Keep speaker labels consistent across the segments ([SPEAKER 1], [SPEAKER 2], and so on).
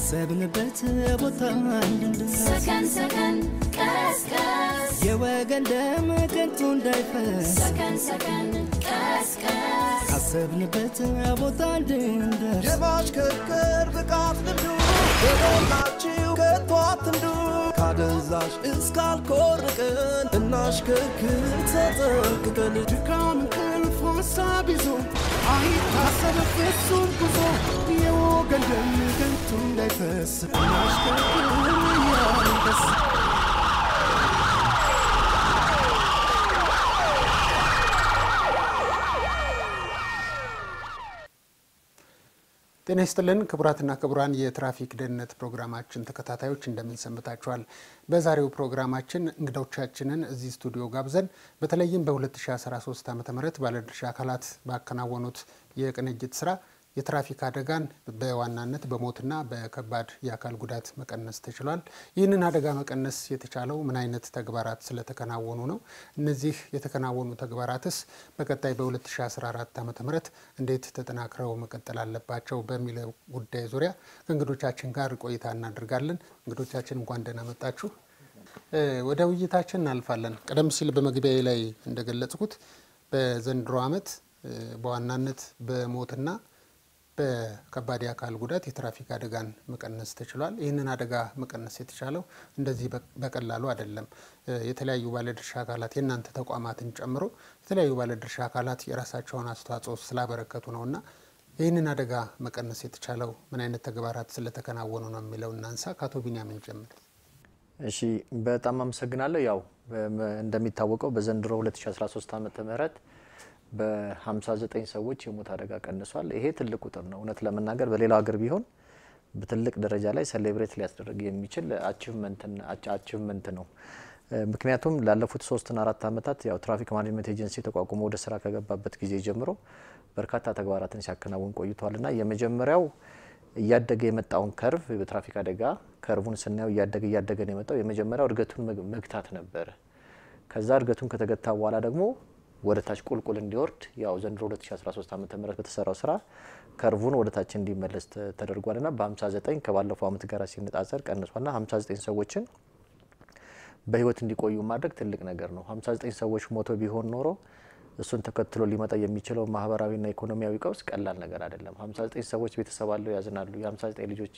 [SPEAKER 1] ካሰብንበት ቦታ እንድንደርስ
[SPEAKER 2] ሰከን ሰከን ቀስቀስ
[SPEAKER 1] የወገን ደም ከንቱ እንዳይፈስ
[SPEAKER 2] ሰከን ሰከን ቀስቀስ
[SPEAKER 1] ካሰብንበት ቦታ እንድንደርስ
[SPEAKER 3] የማሽከርከር ብቃት ልምዱ በሞላችሁ ከቶ አትንዱ ካደንዛዥ እስካልኮርቅን እናሽከርክር ተጠንቅቀን
[SPEAKER 1] ድካም እንቅልፍ ሀሳብ ይዞ አይታሰብ ፍጹም ጉዞ የወገን ደም ከንቱ እንዳይፈስ እናሽከርክር እያልን ደስ
[SPEAKER 4] ጤና ይስጥልን ክቡራትና ክቡራን የትራፊክ ደህንነት ፕሮግራማችን ተከታታዮች እንደምን ሰንብታችኋል? በዛሬው ፕሮግራማችን እንግዶቻችንን እዚህ ስቱዲዮ ጋብዘን በተለይም በ2013 ዓ ም ባለድርሻ አካላት ባከናወኑት የቅንጅት ስራ የትራፊክ አደጋን በዋናነት በሞትና በከባድ የአካል ጉዳት መቀነስ ተችሏል። ይህንን አደጋ መቀነስ የተቻለው ምን አይነት ተግባራት ስለተከናወኑ ነው? እነዚህ የተከናወኑ ተግባራትስ በቀጣይ በ2014 ዓ ም እንዴት ተጠናክረው መቀጠል አለባቸው በሚለው ጉዳይ ዙሪያ ከእንግዶቻችን ጋር ቆይታ እናደርጋለን። እንግዶቻችን እንኳን ደህና መጣችሁ። ወደ ውይይታችን እናልፋለን። ቀደም ሲል በመግቢያ ላይ እንደገለጽኩት በዘንድሮ ዓመት በዋናነት በሞትና በከባድ የአካል ጉዳት የትራፊክ አደጋን መቀነስ ተችሏል። ይህንን አደጋ መቀነስ የተቻለው እንደዚህ በቀላሉ አይደለም። የተለያዩ ባለድርሻ አካላት የእናንተ ተቋማትን ጨምሮ የተለያዩ ባለድርሻ አካላት የራሳቸውን አስተዋጽኦ ስላበረከቱ ነው እና ይህንን አደጋ መቀነስ የተቻለው ምን አይነት ተግባራት ስለተከናወኑ ነው የሚለው እናንሳ። ከአቶ ቢንያምን ጀምር።
[SPEAKER 5] እሺ በጣም አመሰግናለሁ። ያው እንደሚታወቀው በዘንድሮ 2013 ዓመተ ምህረት በ59 ሰዎች የሞት አደጋ ቀንሷል። ይሄ ትልቅ ቁጥር ነው። እውነት ለመናገር በሌላው ሀገር ቢሆን በትልቅ ደረጃ ላይ ሴሌብሬት ሊያስደርግ የሚችል አቺቭመንት ነው። ምክንያቱም ላለፉት ሶስትና አራት ዓመታት ያው ትራፊክ ማኔጅመንት ኤጀንሲ ተቋቁሞ ወደ ስራ ከገባበት ጊዜ ጀምሮ በርካታ ተግባራትን ሲያከናውን ቆይቷልና የመጀመሪያው እያደገ የመጣውን ከርቭ በትራፊክ አደጋ ከርቡን ስናየው እያደገ እያደገ ነው የመጣው። የመጀመሪያው እድገቱን መግታት ነበረ። ከዛ እድገቱን ከተገታ በኋላ ደግሞ ወደ ታች ቁልቁል እንዲወርድ ያው ዘንድሮ 2013 ዓ.ም በተሰራው ስራ ከርቡን ወደ ታች እንዲመለስ ተደርጓልና በ59 ከባለፈው ዓመት ጋር ሲነጻጸር ቀንሷልና 59 ሰዎችን በህይወት እንዲቆዩ ማድረግ ትልቅ ነገር ነው። 59 ሰዎች ሞቶ ቢሆን ኖሮ እሱን ተከትሎ ሊመጣ የሚችለው ማህበራዊና ኢኮኖሚያዊ ቀውስ ቀላል ነገር አይደለም። 59 ሰዎች ቤተሰብ አለው ያዝናሉ። የ59 ልጆች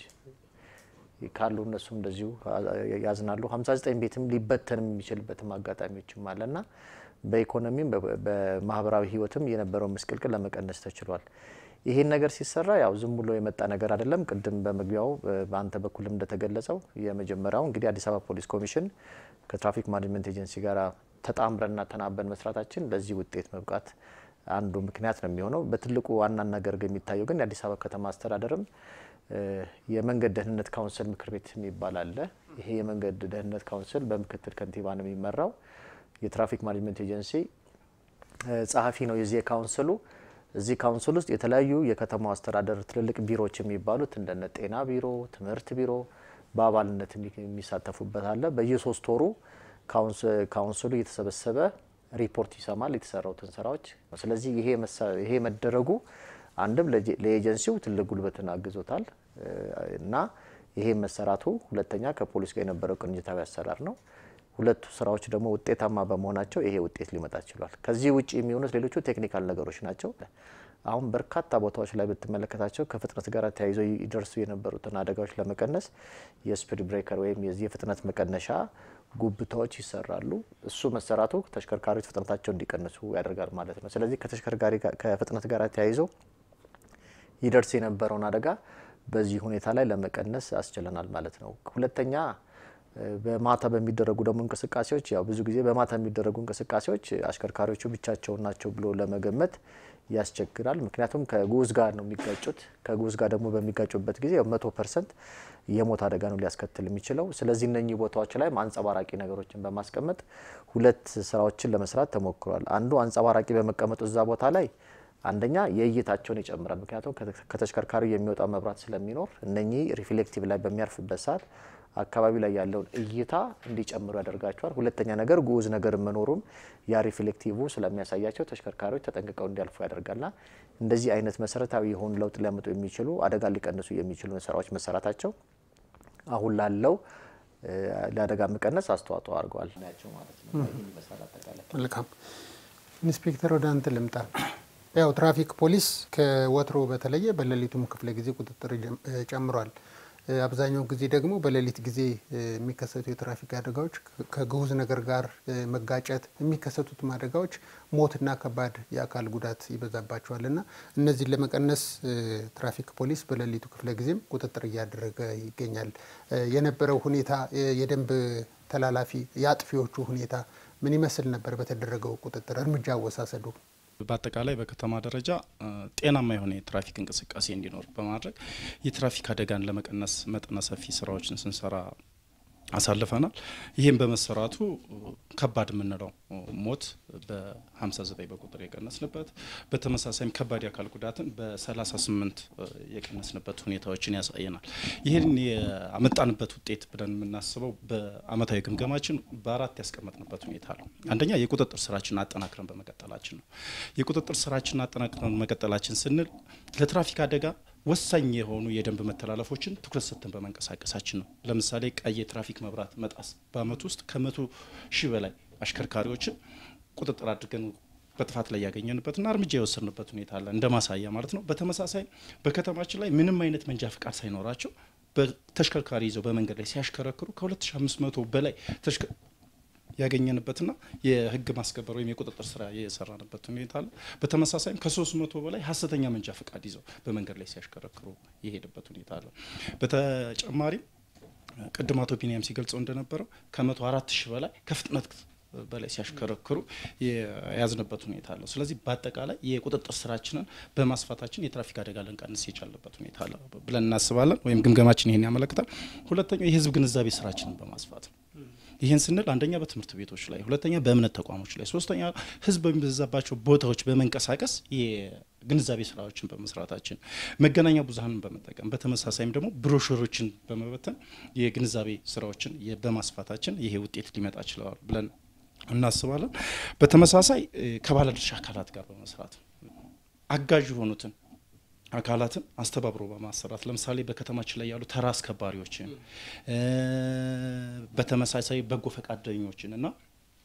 [SPEAKER 5] ካሉ እነሱም እንደዚሁ ያዝናሉ። 59 ቤትም ሊበተንም የሚችልበትም አጋጣሚዎችም አለና በኢኮኖሚም በማህበራዊ ህይወትም የነበረው ምስቅልቅል ለመቀነስ ተችሏል። ይህን ነገር ሲሰራ ያው ዝም ብሎ የመጣ ነገር አይደለም። ቅድም በመግቢያው በአንተ በኩልም እንደተገለጸው የመጀመሪያው እንግዲህ አዲስ አበባ ፖሊስ ኮሚሽን ከትራፊክ ማኔጅመንት ኤጀንሲ ጋር ተጣምረንና ተናበን መስራታችን ለዚህ ውጤት መብቃት አንዱ ምክንያት ነው የሚሆነው። በትልቁ ዋና ነገር የሚታየው ግን የአዲስ አበባ ከተማ አስተዳደርም የመንገድ ደህንነት ካውንስል ምክር ቤት የሚባል አለ። ይሄ የመንገድ ደህንነት ካውንስል በምክትል ከንቲባ ነው የሚመራው። የትራፊክ ማኔጅመንት ኤጀንሲ ጸሐፊ ነው የዚህ የካውንስሉ። እዚህ ካውንስል ውስጥ የተለያዩ የከተማው አስተዳደር ትልልቅ ቢሮዎች የሚባሉት እንደነ ጤና ቢሮ፣ ትምህርት ቢሮ በአባልነት የሚሳተፉበት አለ። በየሶስት ወሩ ካውንስሉ እየተሰበሰበ ሪፖርት ይሰማል የተሰራውትን ስራዎች። ስለዚህ ይሄ መደረጉ አንድም ለኤጀንሲው ትልቅ ጉልበትን አግዞታል እና ይሄ መሰራቱ፣ ሁለተኛ ከፖሊስ ጋር የነበረው ቅንጅታዊ አሰራር ነው። ሁለቱ ስራዎች ደግሞ ውጤታማ በመሆናቸው ይሄ ውጤት ሊመጣ ችሏል። ከዚህ ውጭ የሚሆኑት ሌሎቹ ቴክኒካል ነገሮች ናቸው። አሁን በርካታ ቦታዎች ላይ ብትመለከታቸው ከፍጥነት ጋር ተያይዘው ይደርሱ የነበሩትን አደጋዎች ለመቀነስ የስፒድ ብሬከር ወይም የዚህ የፍጥነት መቀነሻ ጉብታዎች ይሰራሉ። እሱ መሰራቱ ተሽከርካሪዎች ፍጥነታቸው እንዲቀንሱ ያደርጋል ማለት ነው። ስለዚህ ከተሽከርካሪ ከፍጥነት ጋር ተያይዘው ይደርስ የነበረውን አደጋ በዚህ ሁኔታ ላይ ለመቀነስ አስችለናል ማለት ነው። ሁለተኛ በማታ በሚደረጉ ደግሞ እንቅስቃሴዎች ያው ብዙ ጊዜ በማታ የሚደረጉ እንቅስቃሴዎች አሽከርካሪዎቹ ብቻቸውን ናቸው ብሎ ለመገመት ያስቸግራል። ምክንያቱም ከጉዝ ጋር ነው የሚጋጩት። ከጉዝ ጋር ደግሞ በሚጋጩበት ጊዜ መቶ ፐርሰንት የሞት አደጋ ነው ሊያስከትል የሚችለው። ስለዚህ እነኚህ ቦታዎች ላይ አንጸባራቂ ነገሮችን በማስቀመጥ ሁለት ስራዎችን ለመስራት ተሞክሯል። አንዱ አንጸባራቂ በመቀመጡ እዛ ቦታ ላይ አንደኛ የእይታቸውን ይጨምራል። ምክንያቱም ከተሽከርካሪው የሚወጣው መብራት ስለሚኖር እነኚህ ሪፍሌክቲቭ ላይ በሚያርፍበት ሰዓት አካባቢ ላይ ያለውን እይታ እንዲጨምሩ ያደርጋቸዋል። ሁለተኛ ነገር ጉዝ ነገር መኖሩም ያ ሪፍሌክቲቭ ስለሚያሳያቸው ተሽከርካሪዎች ተጠንቅቀው እንዲያልፉ ያደርጋልና እንደዚህ አይነት መሰረታዊ የሆኑ ለውጥ ሊያመጡ የሚችሉ አደጋ ሊቀንሱ የሚችሉ ስራዎች መሰራታቸው አሁን ላለው እ፣ ለአደጋ መቀነስ አስተዋጽኦ አድርገዋል ናቸው ማለት ነው። ይህን ይመስላል አጠቃላይ።
[SPEAKER 4] መልካም ኢንስፔክተር ወደ አንተ ልምጣ። ያው ትራፊክ ፖሊስ ከወትሮ በተለየ በሌሊቱም ክፍለ ጊዜ ቁጥጥር ጀም- እ ጨምሯል። እ አብዛኛው ጊዜ ደግሞ በሌሊት ጊዜ እ የሚከሰቱ የትራፊክ አደጋዎች ከ- ከግዑዝ ነገር ጋር እ መጋጨት የሚከሰቱትም አደጋዎች ሞትና ከባድ የአካል ጉዳት ይበዛባቸዋል እና እነዚህን ለመቀነስ እ ትራፊክ ፖሊስ በሌሊቱ ክፍለ ጊዜም ቁጥጥር እያደረገ ይገኛል። እ የነበረው ሁኔታ እ የደንብ ተላላፊ የአጥፊዎቹ ሁኔታ ምን ይመስል ነበር? በተደረገው ቁጥጥር እርምጃ አወሳሰዱ
[SPEAKER 6] በአጠቃላይ በከተማ ደረጃ እ ጤናማ የሆነ የትራፊክ እንቅስቃሴ እንዲኖር በማድረግ የትራፊክ አደጋን ለመቀነስ መጠነ ሰፊ ስራዎችን ስንሰራ አሳልፈናል። ይህም በመሰራቱ እ ከባድ የምንለው እ ሞት በ59 በቁጥር የቀነስንበት በተመሳሳይም ከባድ የአካል ጉዳትን በ38 እ የቀነስንበት ሁኔታዎችን ያሳየናል። ይህን ያመጣንበት ውጤት ብለን የምናስበው በአመታዊ ግምገማችን በአራት ያስቀመጥንበት ሁኔታ ነው። አንደኛ የቁጥጥር ስራችንን አጠናክረን በመቀጠላችን ነው። የቁጥጥር ስራችንን አጠናክረን መቀጠላችን ስንል ለትራፊክ አደጋ ወሳኝ የሆኑ የደንብ መተላለፎችን ትኩረት ሰጥተን በመንቀሳቀሳችን ነው። ለምሳሌ ቀይ የትራፊክ መብራት መጣስ በአመት ውስጥ ከመቶ ሺህ በላይ አሽከርካሪዎችን ቁጥጥር አድርገን በጥፋት ላይ ያገኘንበትና እርምጃ የወሰድንበት ሁኔታ አለ እንደ ማሳያ ማለት ነው። በተመሳሳይ በከተማችን ላይ ምንም አይነት መንጃ ፍቃድ ሳይኖራቸው በተሽከርካሪ ይዘው በመንገድ ላይ ሲያሽከረክሩ ከ2500 በላይ ተሽከ- ያገኘንበትና የህግ ማስከበር ወይም የቁጥጥር ስራ የሰራንበት ሁኔታ አለ። በተመሳሳይም ከሶስት መቶ በላይ ሀሰተኛ መንጃ ፈቃድ ይዘው በመንገድ ላይ ሲያሽከረክሩ የሄደበት ሁኔታ አለ። በተጨማሪም ቅድም አቶ ቢኒያም ሲገልጸው እንደነበረው ከመቶ አራት ሺህ በላይ ከፍጥነት በላይ ሲያሽከረክሩ የያዝንበት ሁኔታ አለ። ስለዚህ በአጠቃላይ የቁጥጥር ስራችንን በማስፋታችን የትራፊክ አደጋ ልንቀንስ የቻልንበት ሁኔታ አለ ብለን እናስባለን፣ ወይም ግምገማችን ይሄን ያመለክታል። ሁለተኛው የህዝብ ግንዛቤ ስራችንን በማስፋት ነው። ይህን ስንል አንደኛ በትምህርት ቤቶች ላይ፣ ሁለተኛ በእምነት ተቋሞች ላይ፣ ሶስተኛ ህዝብ በሚበዛባቸው ቦታዎች በመንቀሳቀስ የግንዛቤ ስራዎችን በመስራታችን መገናኛ ብዙኃንን በመጠቀም በተመሳሳይም ደግሞ ብሮሸሮችን በመበተን የግንዛቤ ስራዎችን የ- በማስፋታችን ይሄ ውጤት ሊመጣ ችለዋል ብለን እናስባለን። በተመሳሳይ እ፣ ከባለድርሻ አካላት ጋር በመስራት አጋዥ የሆኑትን አካላትን አስተባብሮ በማሰራት ለምሳሌ በከተማችን ላይ ያሉ ተራ አስከባሪዎችን እ፣ በተመሳሳይ በጎ ፈቃደኞችን እና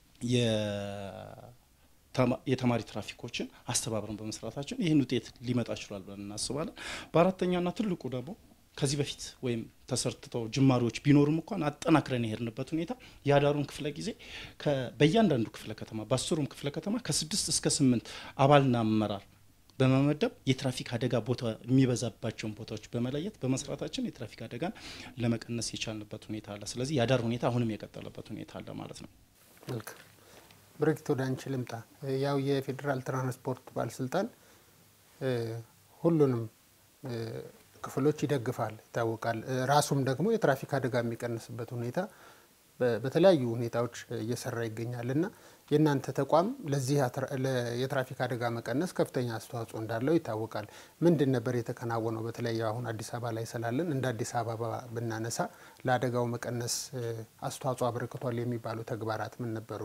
[SPEAKER 6] የተማ- የተማሪ ትራፊኮችን አስተባብረን በመስራታችን ይህን ውጤት ሊመጣ ችሏል ብለን እናስባለን። በአራተኛና ትልቁ ደግሞ ከዚህ በፊት ወይም ተሰርትተው ጅማሬዎች ቢኖሩም እንኳን አጠናክረን የሄድንበት ሁኔታ የአዳሩን ክፍለ ጊዜ ከ- በእያንዳንዱ ክፍለ ከተማ በአስሩም ክፍለ ከተማ ከስድስት እስከ ስምንት አባልና አመራር በመመደብ የትራፊክ አደጋ ቦታ የሚበዛባቸውን ቦታዎች በመለየት በመስራታችን የትራፊክ አደጋን ለመቀነስ የቻልንበት ሁኔታ አለ። ስለዚህ የአዳር ሁኔታ አሁንም የቀጠለበት ሁኔታ አለ ማለት ነው።
[SPEAKER 4] መልካም ብርክት ወደ አንቺ ልምጣ። እ ያው የፌዴራል ትራንስፖርት ባለስልጣን እ ሁሉንም እ ክፍሎች ይደግፋል ይታወቃል። እ ራሱም ደግሞ የትራፊክ አደጋ የሚቀንስበት ሁኔታ በ- በተለያዩ ሁኔታዎች እየሰራ ይገኛል እና የእናንተ ተቋም ለዚህ አትራ- ለ- የትራፊክ አደጋ መቀነስ ከፍተኛ አስተዋጽኦ እንዳለው ይታወቃል። ምንድን ነበር የተከናወነው? በተለይ አሁን አዲስ አበባ ላይ ስላለን እንደ አዲስ አበባ ብናነሳ ለአደጋው መቀነስ እ አስተዋጽኦ አበርክቷል የሚባሉ ተግባራት ምን ነበሩ?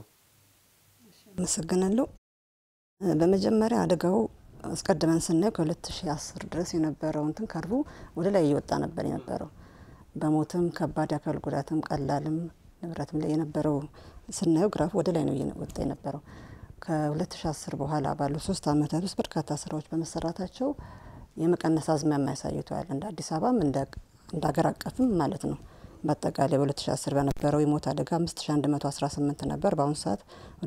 [SPEAKER 7] አመሰግናለሁ። እ በመጀመሪያ አደጋው አስቀድመን ስናየው ከ2010 ድረስ የነበረው እንትን ከርቡ ወደ ላይ እየወጣ ነበር የነበረው በሞትም ከባድ የአካል ጉዳትም ቀላልም ንብረትም ላይ የነበረው ስናየው ግራፉ ወደ ላይ ነው እየወጣ የነበረው። ከ2010 በኋላ ባሉ ሶስት አመታት ውስጥ በርካታ ስራዎች በመሰራታቸው የመቀነስ አዝማሚያ ያሳይተዋል። እንደ አዲስ አበባም እንደ እንደ ሀገር አቀፍም ማለት ነው። በአጠቃላይ በ2010 በነበረው የሞት አደጋ 5118 ነበር። በአሁኑ ሰዓት ወደ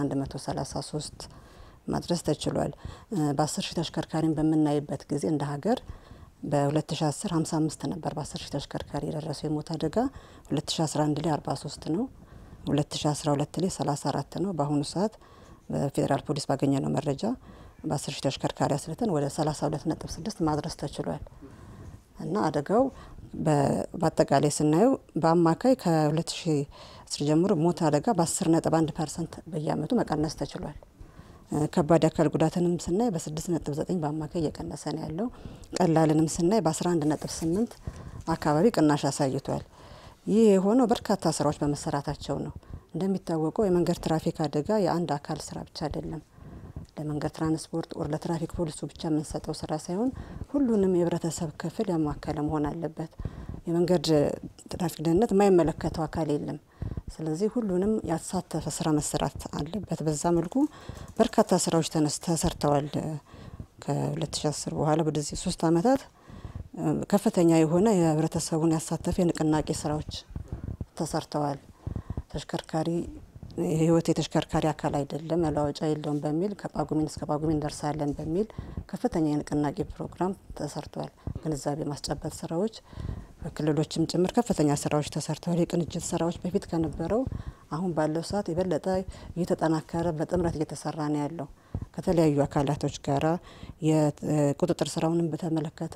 [SPEAKER 7] 4133 ማድረስ ተችሏል። እ በ10 ሺህ ተሽከርካሪን በምናይበት ጊዜ እንደ ሀገር በ2010 55 ነበር በ10 ሺህ ተሽከርካሪ የደረሰው የሞት አደጋ 2011 ላይ 43 ነው። 2012 ላይ 34 ነው። በአሁኑ ሰዓት በፌዴራል ፖሊስ ባገኘነው መረጃ በ10 ሺህ ተሽከርካሪ አስልተን ወደ 32.6 ማድረስ ተችሏል። እና አደጋው በ- በአጠቃላይ ስናየው በአማካይ ከ2010 ጀምሮ ሞት አደጋ በ10.1 ፐርሰንት በየአመቱ መቀነስ ተችሏል። እ ከባድ የአካል ጉዳትንም ስናይ በ6.9 በአማካይ እየቀነሰ ነው ያለው። ቀላልንም ስናይ በ11.8 አካባቢ ቅናሽ አሳይቷል። ይህ የሆነው በርካታ ስራዎች በመሰራታቸው ነው። እንደሚታወቀው የመንገድ ትራፊክ አደጋ የአንድ አካል ስራ ብቻ አይደለም። ለመንገድ ትራንስፖርት ኦር ለትራፊክ ፖሊሱ ብቻ የምንሰጠው ስራ ሳይሆን ሁሉንም የህብረተሰብ ክፍል ያማከለ መሆን አለበት። የመንገድ ትራፊክ ደህንነት የማይመለከተው አካል የለም። ስለዚህ ሁሉንም ያሳተፈ ስራ መሰራት አለበት። በዛ መልኩ በርካታ ስራዎች ተነስ ተሰርተዋል። ከ2010 በኋላ ወደዚህ ሶስት አመታት ከፍተኛ የሆነ የህብረተሰቡን ያሳተፈ የንቅናቄ ስራዎች ተሰርተዋል። ተሽከርካሪ የህይወት የተሽከርካሪ አካል አይደለም መለዋወጫ የለውም በሚል ከጳጉሜን እስከ ጳጉሜን እንደርሳለን በሚል ከፍተኛ የንቅናቄ ፕሮግራም ተሰርቷል። ግንዛቤ ማስጨበጥ ስራዎች በክልሎችም ጭምር ከፍተኛ ስራዎች ተሰርተዋል። የቅንጅት ስራዎች በፊት ከነበረው አሁን ባለው ሰዓት የበለጠ እየተጠናከረ በጥምረት እየተሰራ ነው ያለው ከተለያዩ አካላቶች ጋራ የቁጥጥር ስራውንም በተመለከተ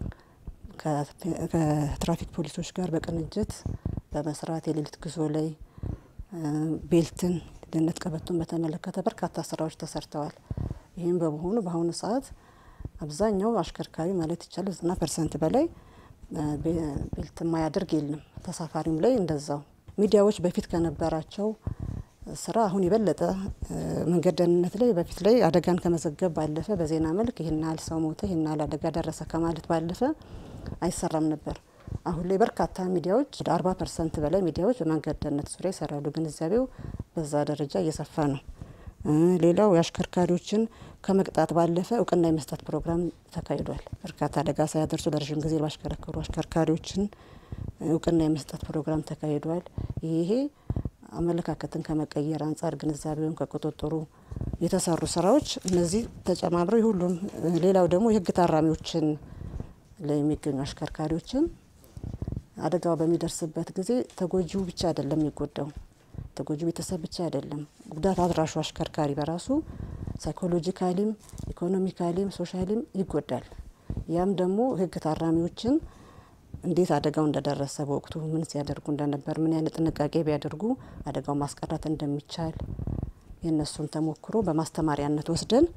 [SPEAKER 7] ከትራፊክ ፖሊሶች ጋር በቅንጅት በመስራት የሌሊት ጉዞ ላይ ቤልትን ደህንነት ቀበቶን በተመለከተ በርካታ ስራዎች ተሰርተዋል። ይህም በመሆኑ በአሁኑ ሰዓት አብዛኛው አሽከርካሪ ማለት ይቻላል ዘጠና ፐርሰንት በላይ ቤልት የማያደርግ የለም። ተሳፋሪም ላይ እንደዛው። ሚዲያዎች በፊት ከነበራቸው ስራ አሁን የበለጠ መንገድ ደህንነት ላይ በፊት ላይ አደጋን ከመዘገብ ባለፈ በዜና መልክ ይህን ያህል ሰው ሞተ፣ ይህን ያህል አደጋ ደረሰ ከማለት ባለፈ አይሰራም ነበር። አሁን ላይ በርካታ ሚዲያዎች ወደ አርባ ፐርሰንት በላይ ሚዲያዎች በመንገድ ደህንነት ዙሪያ ይሰራሉ። ግንዛቤው በዛ ደረጃ እየሰፋ ነው። ሌላው የአሽከርካሪዎችን ከመቅጣት ባለፈ እውቅና የመስጠት ፕሮግራም ተካሂዷል። በርካታ አደጋ ሳያደርሱ ለረዥም ጊዜ ባሽከረከሩ አሽከርካሪዎችን እውቅና የመስጠት ፕሮግራም ተካሂዷል። ይሄ አመለካከትን ከመቀየር አንጻር ግንዛቤውን ከቁጥጥሩ የተሰሩ ስራዎች እነዚህ ተጨማምረው የሁሉም ሌላው ደግሞ የህግ ታራሚዎችን ላይ የሚገኙ አሽከርካሪዎችን አደጋው በሚደርስበት ጊዜ ተጎጂው ብቻ አይደለም የሚጎዳው፣ ተጎጂው ቤተሰብ ብቻ አይደለም። ጉዳት አድራሹ አሽከርካሪ በራሱ ሳይኮሎጂካሊም፣ ኢኮኖሚካሊም፣ ሶሻሊም ይጎዳል። ያም ደግሞ ህግ ታራሚዎችን እንዴት አደጋው እንደደረሰ በወቅቱ ምን ሲያደርጉ እንደነበር ምን አይነት ጥንቃቄ ቢያደርጉ አደጋው ማስቀረት እንደሚቻል የእነሱን ተሞክሮ በማስተማሪያነት ወስደን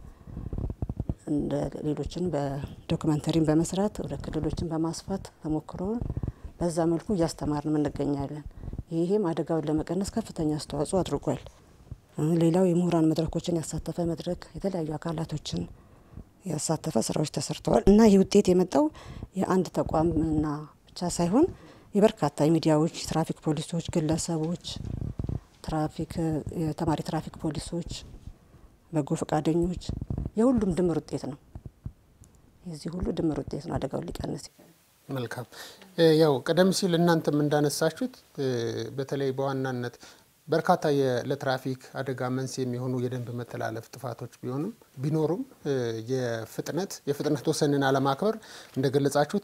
[SPEAKER 7] እንደ ሌሎችን በዶክመንተሪን በመስራት ወደ ክልሎችን በማስፋት ተሞክሮውን በዛ መልኩ እያስተማርን እንገኛለን። ይህም አደጋውን ለመቀነስ ከፍተኛ አስተዋጽኦ አድርጓል። ሌላው የምሁራን መድረኮችን ያሳተፈ መድረክ የተለያዩ አካላቶችን ያሳተፈ ስራዎች ተሰርተዋል እና ይህ ውጤት የመጣው የአንድ ተቋምና ብቻ ሳይሆን የበርካታ የሚዲያዎች፣ ትራፊክ ፖሊሶች፣ ግለሰቦች፣ ትራፊክ የተማሪ ትራፊክ ፖሊሶች፣ በጎ ፈቃደኞች የሁሉም ድምር ውጤት ነው። የዚህ ሁሉ ድምር ውጤት ነው አደጋውን ሊቀንስ
[SPEAKER 4] መልካም ያው ቀደም ሲል እናንተም እንዳነሳችሁት በተለይ በዋናነት በርካታ ለትራፊክ አደጋ መንስኤ የሚሆኑ የደንብ መተላለፍ ጥፋቶች ቢሆኑም ቢኖሩም የፍጥነት የፍጥነት ወሰንን አለማክበር እንደገለጻችሁት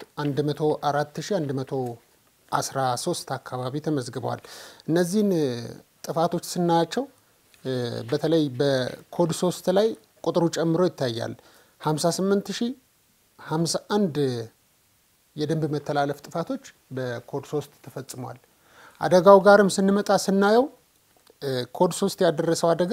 [SPEAKER 4] 104113 አካባቢ ተመዝግበዋል። እነዚህን ጥፋቶች ስናያቸው በተለይ በኮድ ሶስት ላይ ቁጥሩ ጨምሮ ይታያል 58051 የደንብ መተላለፍ ጥፋቶች በኮድ ሶስት ተፈጽመዋል። አደጋው ጋርም ስንመጣ ስናየው ኮድ ሶስት ያደረሰው አደጋ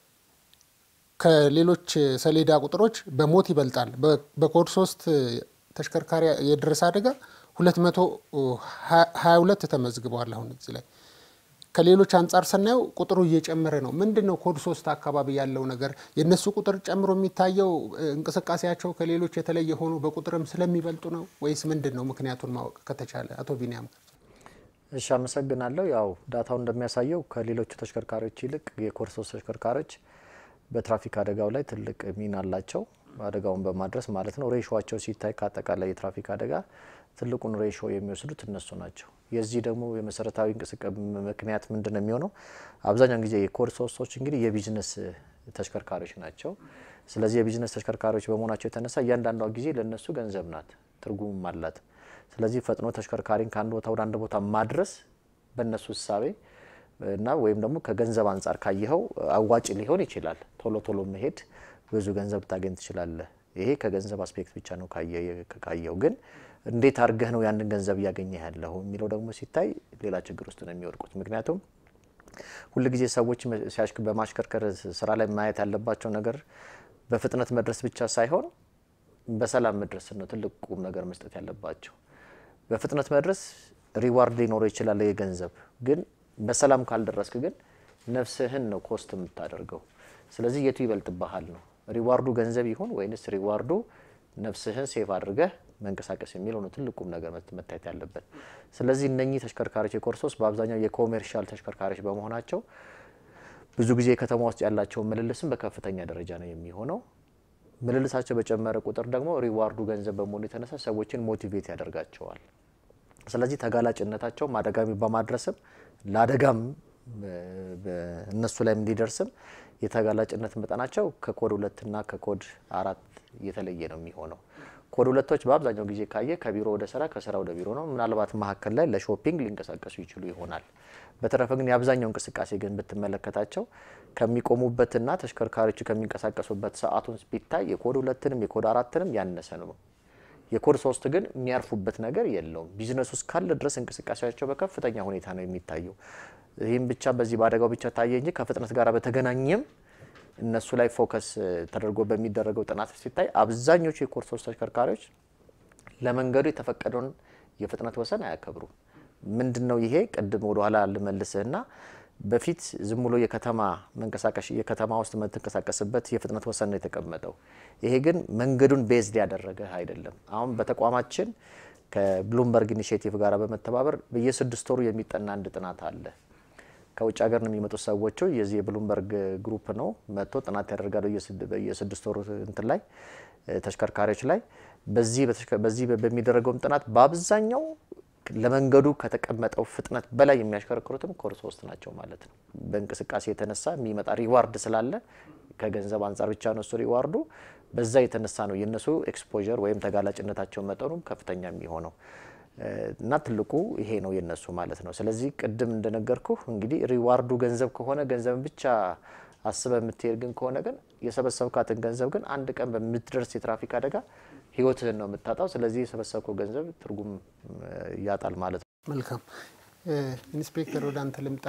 [SPEAKER 4] ከሌሎች ሰሌዳ ቁጥሮች በሞት ይበልጣል። በኮድ ሶስት ተሽከርካሪ የደረሰ አደጋ ሁለት መቶ ሀያ ሁለት ተመዝግበዋል። አሁን እዚህ ላይ ከሌሎች አንጻር ስናየው ቁጥሩ እየጨመረ ነው። ምንድን ነው ኮድ ሶስት አካባቢ ያለው ነገር? የእነሱ ቁጥር ጨምሮ የሚታየው እንቅስቃሴያቸው ከሌሎች የተለየ ሆኖ በቁጥርም ስለሚበልጡ ነው ወይስ ምንድን ነው? ምክንያቱን ማወቅ ከተቻለ አቶ ቢኒያም።
[SPEAKER 5] እሺ፣ አመሰግናለሁ። ያው ዳታው እንደሚያሳየው ከሌሎቹ ተሽከርካሪዎች ይልቅ የኮድ ሶስት ተሽከርካሪዎች በትራፊክ አደጋው ላይ ትልቅ ሚና አላቸው። አደጋውን በማድረስ ማለት ነው። ሬሾቸው ሲታይ ከአጠቃላይ የትራፊክ አደጋ ትልቁን ሬሾ የሚወስዱት እነሱ ናቸው። የዚህ ደግሞ የመሰረታዊ እንቅስቃሴ ምክንያት ምንድን ነው የሚሆነው? አብዛኛውን ጊዜ የኮድ ሶስቶች እንግዲህ የቢዝነስ ተሽከርካሪዎች ናቸው። ስለዚህ የቢዝነስ ተሽከርካሪዎች በመሆናቸው የተነሳ እያንዳንዷ ጊዜ ለእነሱ ገንዘብ ናት፣ ትርጉምም አላት። ስለዚህ ፈጥኖ ተሽከርካሪን ከአንድ ቦታ ወደ አንድ ቦታ ማድረስ በእነሱ እሳቤ እና ወይም ደግሞ ከገንዘብ አንጻር ካየኸው አዋጭ ሊሆን ይችላል። ቶሎ ቶሎ መሄድ ብዙ ገንዘብ ታገኝ ትችላለህ። ይሄ ከገንዘብ አስፔክት ብቻ ነው ካየው። ግን እንዴት አድርገህ ነው ያንን ገንዘብ እያገኘ ያለው የሚለው ደግሞ ሲታይ ሌላ ችግር ውስጥ ነው የሚወድቁት። ምክንያቱም ሁልጊዜ ሰዎች በማሽከርከር ስራ ላይ ማየት ያለባቸው ነገር በፍጥነት መድረስ ብቻ ሳይሆን በሰላም መድረስ ነው ትልቅ ቁም ነገር መስጠት ያለባቸው። በፍጥነት መድረስ ሪዋርድ ሊኖረው ይችላል የገንዘብ ግን በሰላም ካልደረስክ ግን ነፍስህን ነው ኮስት የምታደርገው። ስለዚህ የቱ ይበልጥብሃል ነው ሪዋርዱ ገንዘብ ይሁን ወይንስ ሪዋርዱ ነፍስህን ሴፍ አድርገህ መንቀሳቀስ የሚለው ነው ትልቁም ነገር መታየት ያለበት። ስለዚህ እነኚህ ተሽከርካሪዎች የኮድ ሶስት በአብዛኛው የኮሜርሻል ተሽከርካሪዎች በመሆናቸው ብዙ ጊዜ ከተማ ውስጥ ያላቸውን ምልልስም በከፍተኛ ደረጃ ነው የሚሆነው። ምልልሳቸው በጨመረ ቁጥር ደግሞ ሪዋርዱ ገንዘብ በመሆኑ የተነሳ ሰዎችን ሞቲቬት ያደርጋቸዋል። ስለዚህ ተጋላጭነታቸውም አደጋ በማድረስም ለአደጋም እነሱ ላይም እንዲደርስም የተጋላጭነት መጠናቸው ከኮድ ሁለትና ከኮድ አራት የተለየ ነው የሚሆነው። ኮድ ሁለቶች በአብዛኛው ጊዜ ካየ ከቢሮ ወደ ስራ ከስራ ወደ ቢሮ ነው። ምናልባት መካከል ላይ ለሾፒንግ ሊንቀሳቀሱ ይችሉ ይሆናል። በተረፈ ግን የአብዛኛው እንቅስቃሴ ግን ብትመለከታቸው ከሚቆሙበትና ተሽከርካሪዎቹ ከሚንቀሳቀሱበት ሰዓቱን ቢታይ የኮድ ሁለትንም የኮድ አራትንም ያነሰ ነው። የኮድ ሶስት ግን የሚያርፉበት ነገር የለውም። ቢዝነሱ እስካለ ድረስ እንቅስቃሴያቸው በከፍተኛ ሁኔታ ነው የሚታየው። ይህም ብቻ በዚህ በአደጋው ብቻ ታየ እንጂ ከፍጥነት ጋር በተገናኘም እነሱ ላይ ፎከስ ተደርጎ በሚደረገው ጥናት ሲታይ አብዛኞቹ የኮድ ሶስት ተሽከርካሪዎች ለመንገዱ የተፈቀደውን የፍጥነት ወሰን አያከብሩም። ምንድን ነው ይሄ? ቅድም ወደኋላ ልመልስህና በፊት ዝም ብሎ የከተማ መንቀሳቀሽ የከተማ ውስጥ የምትንቀሳቀስበት የፍጥነት ወሰን ነው የተቀመጠው። ይሄ ግን መንገዱን ቤዝድ ያደረገ አይደለም። አሁን በተቋማችን ከብሉምበርግ ኢኒሽቲቭ ጋር በመተባበር በየስድስት ወሩ የሚጠና አንድ ጥናት አለ። ከውጭ ሀገር ነው የሚመጡት ሰዎቹ። የዚህ የብሉምበርግ ግሩፕ ነው መጥቶ ጥናት ያደርጋሉ በየስድስት ወሩ እንትን ላይ ተሽከርካሪዎች ላይ በዚህ በሚደረገውም ጥናት በአብዛኛው ለመንገዱ ከተቀመጠው ፍጥነት በላይ የሚያሽከረክሩትም ኮድ ሶስት ናቸው ማለት ነው። በእንቅስቃሴ የተነሳ የሚመጣ ሪዋርድ ስላለ ከገንዘብ አንጻር ብቻ ነው እሱ ሪዋርዱ። በዛ የተነሳ ነው የእነሱ ኤክስፖዠር ወይም ተጋላጭነታቸው መጠኑም ከፍተኛ የሚሆነው እና ትልቁ ይሄ ነው የነሱ ማለት ነው። ስለዚህ ቅድም እንደነገርኩ እንግዲህ ሪዋርዱ ገንዘብ ከሆነ ገንዘብን ብቻ አስበ የምትሄድ ግን ከሆነ ግን የሰበሰብካትን ገንዘብ ግን አንድ ቀን በምትደርስ የትራፊክ አደጋ ህይወትህን ነው የምታጣው። ስለዚህ የሰበሰብከው ገንዘብ ትርጉም ያጣል ማለት ነው።
[SPEAKER 4] መልካም ኢንስፔክተር፣ ወደ አንተ ልምጣ።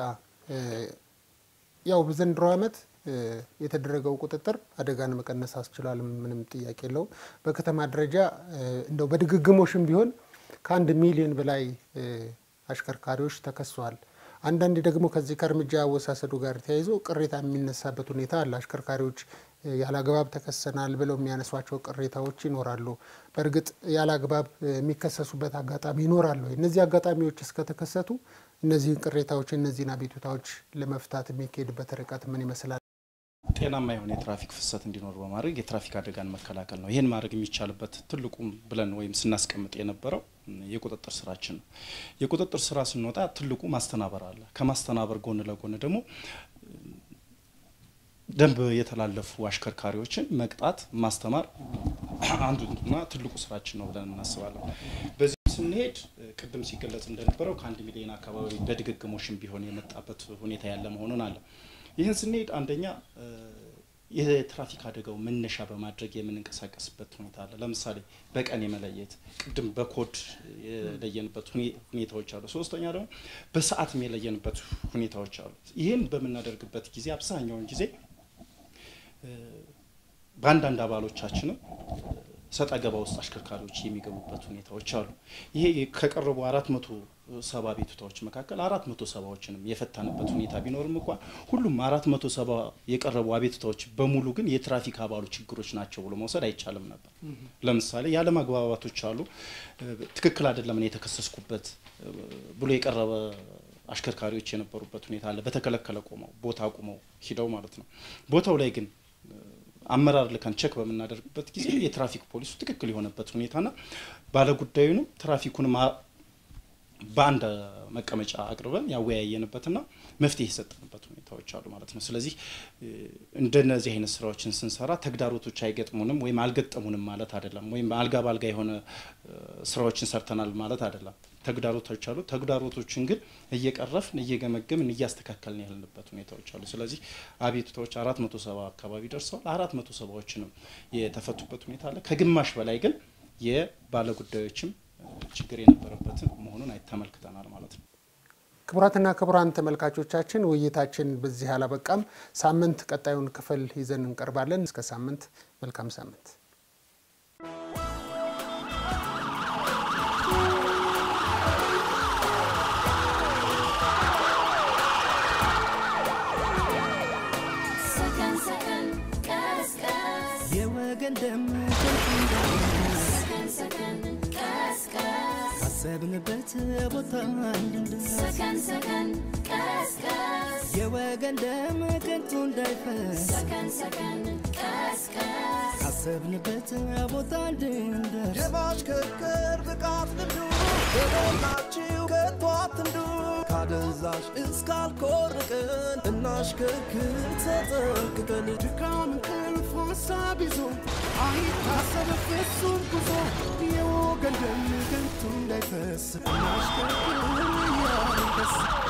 [SPEAKER 4] ያው በዘንድሮ ዓመት የተደረገው ቁጥጥር አደጋን መቀነስ አስችሏል፣ ምንም ጥያቄ የለውም። በከተማ ደረጃ እንደው በድግግሞሽም ቢሆን ከአንድ ሚሊዮን በላይ አሽከርካሪዎች ተከሰዋል። አንዳንዴ ደግሞ ከዚህ ከእርምጃ አወሳሰዱ ጋር ተያይዞ ቅሬታ የሚነሳበት ሁኔታ አለ። አሽከርካሪዎች ያለ አግባብ ተከሰናል ብለው የሚያነሷቸው ቅሬታዎች ይኖራሉ። በእርግጥ ያለ አግባብ የሚከሰሱበት አጋጣሚ ይኖራሉ። እነዚህ አጋጣሚዎች እስከተከሰቱ እነዚህን ቅሬታዎች፣ እነዚህን አቤቱታዎች ለመፍታት የሚካሄድበት ርቀት ምን ይመስላል?
[SPEAKER 6] ጤናማ የሆነ የትራፊክ ፍሰት እንዲኖር በማድረግ የትራፊክ አደጋን መከላከል ነው። ይህን ማድረግ የሚቻልበት ትልቁም ብለን ወይም ስናስቀምጥ የነበረው የቁጥጥር ስራችን ነው። የቁጥጥር ስራ ስንወጣ ትልቁ ማስተናበር አለ። ከማስተናበር ጎን ለጎን ደግሞ ደንብ የተላለፉ አሽከርካሪዎችን መቅጣት፣ ማስተማር አንዱና ትልቁ ስራችን ነው ብለን እናስባለን። በዚህ ስንሄድ ቅድም ሲገለጽ እንደነበረው ከአንድ ሚሊዮን አካባቢ በድግግሞሽም ቢሆን የመጣበት ሁኔታ ያለ መሆኑን አለ። ይህን ስንሄድ አንደኛ የትራፊክ አደጋው መነሻ በማድረግ የምንንቀሳቀስበት ሁኔታ አለ። ለምሳሌ በቀን የመለየት ቅድም በኮድ የለየንበት ሁኔታዎች አሉ። ሶስተኛ ደግሞ በሰዓትም የለየንበት ሁኔታዎች አሉ። ይህን በምናደርግበት ጊዜ አብዛኛውን ጊዜ በአንዳንድ አባሎቻችንም ሰጣ ገባ ውስጥ አሽከርካሪዎች የሚገቡበት ሁኔታዎች አሉ። ይሄ ከቀረቡ አራት መቶ ሰባ ቤቱታዎች መካከል አራት መቶ ሰባዎችንም የፈታንበት ሁኔታ ቢኖርም እንኳን ሁሉም አራት መቶ ሰባ የቀረቡ አቤቱታዎች በሙሉ ግን የትራፊክ አባሉ ችግሮች ናቸው ብሎ መውሰድ አይቻልም ነበር። ለምሳሌ ያለመግባባቶች አሉ። ትክክል አይደለም እኔ የተከሰስኩበት ብሎ የቀረበ አሽከርካሪዎች የነበሩበት ሁኔታ አለ። በተከለከለ ቆመው ቦታ ቁመው ሂደው ማለት ነው። ቦታው ላይ ግን አመራር ልከን ቸክ በምናደርግበት ጊዜ የትራፊክ ፖሊሱ ትክክል የሆነበት ሁኔታና ባለጉዳዩንም ትራፊኩንም በአንድ መቀመጫ አቅርበን ያወያየንበትና መፍትሄ የሰጠንበት ሁኔታዎች አሉ ማለት ነው። ስለዚህ እንደነዚህ አይነት ስራዎችን ስንሰራ ተግዳሮቶች አይገጥሙንም ወይም አልገጠሙንም ማለት አይደለም። ወይም አልጋ ባልጋ የሆነ ስራዎችን ሰርተናል ማለት አይደለም። ተግዳሮቶች አሉ። ተግዳሮቶችን ግን እየቀረፍን እየገመገምን እያስተካከልን ያለንበት ሁኔታዎች አሉ። ስለዚህ አቤቱታዎች አራት መቶ ሰባ አካባቢ ደርሰዋል። አራት መቶ ሰባዎችንም የተፈቱበት ሁኔታ አለ። ከግማሽ በላይ ግን የባለጉዳዮችም ችግር የነበረበትን መሆኑን ተመልክተናል ማለት ነው።
[SPEAKER 4] ክቡራትና ክቡራን ተመልካቾቻችን ውይይታችን በዚህ አላበቃም። ሳምንት ቀጣዩን ክፍል ይዘን እንቀርባለን። እስከ ሳምንት፣ መልካም ሳምንት።
[SPEAKER 2] Second, second, gas, gas.
[SPEAKER 1] የወገን ደም ከንቱ እንዳይፈስ
[SPEAKER 2] Second, second,
[SPEAKER 1] ካሰብንበት ቦታ እንድንደርስ
[SPEAKER 2] ሰከን ሰከን ቀስቀስ
[SPEAKER 1] የወገን ደም ከንቱ እንዳይፈስ
[SPEAKER 2] ሰከን ሰከን ቀስቀስ
[SPEAKER 1] ካሰብንበት ቦታ እንድንደርስ
[SPEAKER 3] የማሽከርከር ብቃት ልምዱ የሞላችው ከቶ አትንዱ ካደንዛዥ እስካልኮርቅን እናሽከርክር ተጠንቅቀን
[SPEAKER 1] ድካም እንቅልፍ ሀሳብ ይዞ አይታሰብ ፍጹም ጉዞ የወገን ደም ከንቱ እንዳይፈስ እናሽከርክር እያልን ደስ